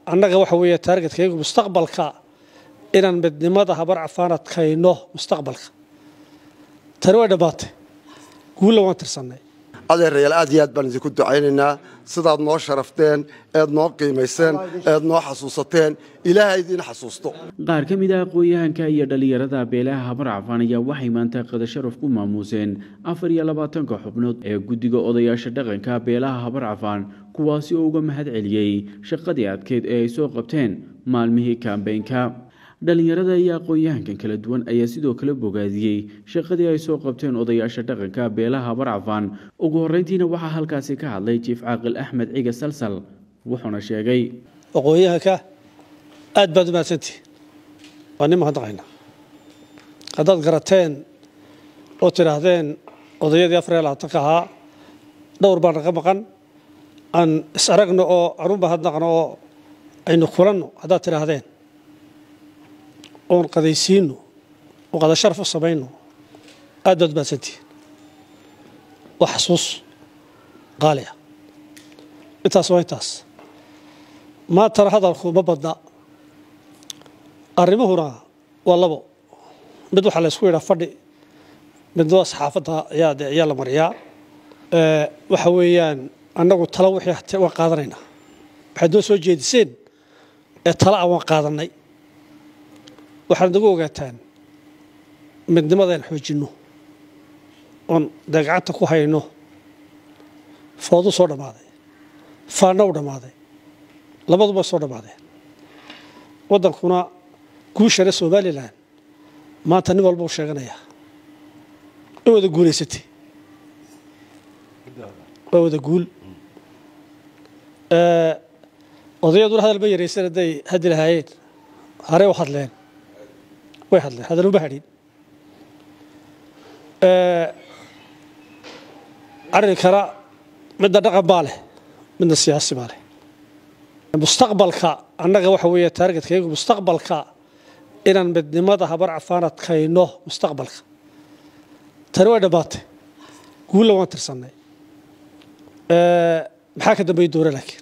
annaga waxa weeye taargetkaygu mustaqbalka inaan midnimada habar cafaan adkayno mustaqbalka tani way dhammaatay guulla waan tirsannay adeerayaal aad iyo aad baan idinku ducaynaynaa sidaad noo sharafteen eed noo qiimayseen eed noo xasuusateen ilaaha idiin xasuusto qaar ka mid ah aqoon-yahanka iyo dhallinyarada beelaha habar cafaan ayaa waxay maanta qada sharaf ku maamuuseen afar iyo labaatanka xubnood ee guddiga odayaasha dhaqanka beelaha habar cafaan kuwaasi oo uga mahad celiyey shaqadii adkeyd ee ay soo qabteen maalmihii kambeynka dhallinyarada iyo aqoon-yahankan kala duwan ayaa sidoo kale bogaadiyey shaqadii ay soo qabteen odayaasha dhaqanka beelaha habar cafaan ugu horreyntiina waxaa halkaasi ka hadlay jiif caaqil axmed ciga salsal wuxuuna sheegay aqoon-yahanka aad baad u mahadsantihi waa nin mahadnaqayna haddaad garateen oo tidhaahdeen odayadii afar iyo labaatanka ahaa dhowr baa naga maqan aan is aragno oo aan u mahadnaqno oo aynu kulanno haddaad tidhaahdeen oon qadaysiino oo qada sharaf u samayno aad baad u mahadsantihi waa xasuus qaali ah intaas waa intaas maantana hadalku ma badna arrimuhuna waa labo mid waxaa la ysku yidhaa fadhi midna waa saxaafadda ayaa de ayaa la mariyaa waxa weeyaan annagu tala wixii waan qaadanaynaa waxaad noo soo jeediseen ee tala ah waan qaadanay waxaad nagu ogaataan midnimadaan xoojinno oon dee gacanta ku hayno foodu soo dhammaaday faanna u dhammaaday labaduba soo dhammaadeen waddankuna guushana somalilan maanta nin walba u sheeganayaa in wada guulaysatay waa wada guul odayaduna hadal ma yaraysan hadday haddi lahaayeen harey u hadleen way hadleen hadal uma hadhin arrinkana midna dhaqan baa leh midna siyaasi baa leh mustaqbalka annaga waxa weeye taargetkaygu mustaqbalka inaan midnimada habar cafaan adkayno mustaqbalka tani way dhammaatay guulla waan tirsannay maxaa ka dambeeya doona laakiin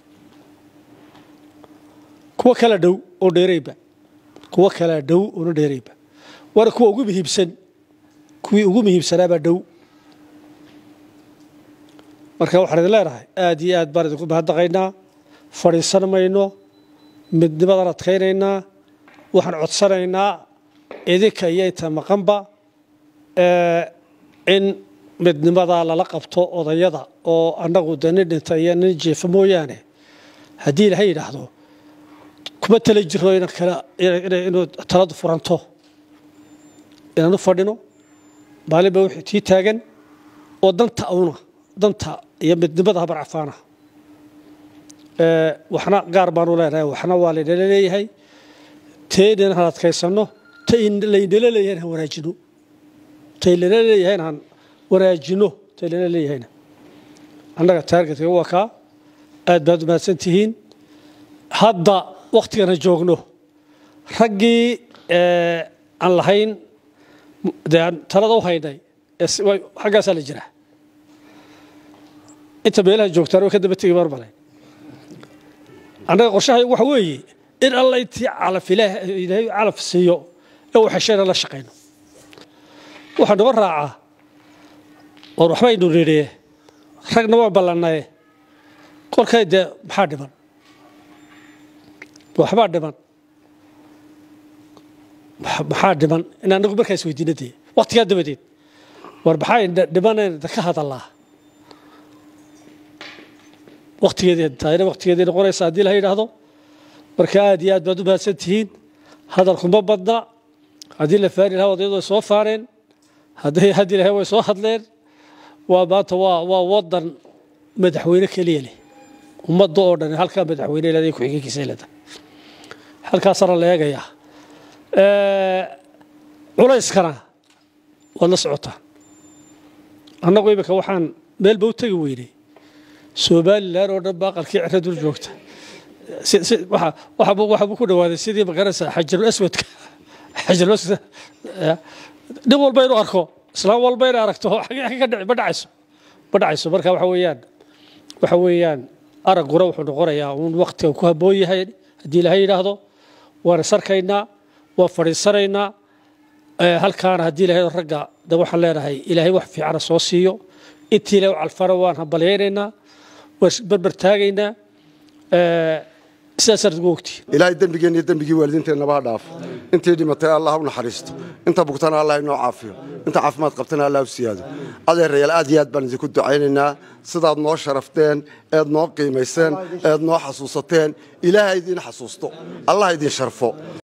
kuwo kala dhow oo dheerayba kuwo kala dhow oona dheerayba waana kuwa ugu muhiimsan kuwii ugu muhiimsanaabaa dhow marka waxaan idin leenahay aad iyo aad baan idinku mahadnaqaynaa fadhiisan mayno midnimadan adkaynaynaa waxaan codsanaynaa idinka iyo inta maqanba in midnimadaa lala qabto odayada oo annagu de nin dhinta iyo nin jeefa mooyaane haddii ilaha yidhaahdo kuma tala jiro inuu taladu furanto inaan u fadhino maalinba wixii tii taagan oo danta awna danta iyo midnimada habar cafaana waxna gaar baanu leenahay waxna waa laynala leeyahay teenan han adkaysanno ta laynala leeyahay han wanaajino tay lala leeyahay han wanaajino tay lala leeyahayna annaga taargetka waa kaa aad baad u mahadsan tihiin hadda wakhtigana joogno raggii aan lahayn dee aan talada u haynay xaggaasaa la jiraa inta meelaha joogtaan way ka daba tegi marmale annaga qorshahay waxa weeye in alla intii calaf ilaahay calaf siiyo ee uu xeshayna la shaqayno waxaa noo raacaa war waxbaynu nidhiye ragna waan ballannaye kolkay dee maxaa dhiman waxbaa dhiman maxaa dhiman in anagu markaa is weydiina dee waktigaa dabadeed war maxaa dhimaneen ka hadallaa waktigeedii taayna waktigeedii noqonaysa haddii la yidhaahdo marka aad iyo aad baad u mahadsan tihiin hadalku ma badna haddii la faani lahaa odayadu way soo faaneen hadday haddii lahay way soo hadleen waa maanta waa waa wadan madaxweyne keliya leh ummadda oo dhan halkaa madaxweyne leedahay ku-xigeenkiisa leedahay halkaasana la eegayaa culayskana waad la socotaan annagu iminka waxaan meelba u tegi weynay somalilan oo dhan ba aqalkii ciro dul joogta waxaabuu ku dhawaaday sidii magaranaysa xajarul aswadka xajarul aswad nin walba inuu arko islaam walba inay aragto xagee ka dhici ma dhacayso ma dhacayso marka waxa weeyaan waxa weeyaan aragguna wuxuu noqonayaa uun waktiga ku habboon yahay haddii ilaahay yidhaahdo waan isarkaynaa waan fadhiisanaynaa halkaana haddii ilahay ragga de waxaan leenahay ilaahay wax fiicana soo siiyo intii ilahay u calfana waan hambalyaynaynaa waan isberber taagaynaa sidaasaan ugu ogtihi ilaahay dembigeenna iyo dembigii waalidiinteennaba ha dhaafo intii dhimatay allah u naxariisto inta bugtana allah inoo caafiyo inta caafimaad qabtana allah u siyaado adeerayaal aad iyo aad baan idinku ducaynaynaa sidaad noo sharafteen eed noo qiimayseen eed noo xasuusateen ilaaha idiin xasuusto allah idin sharfo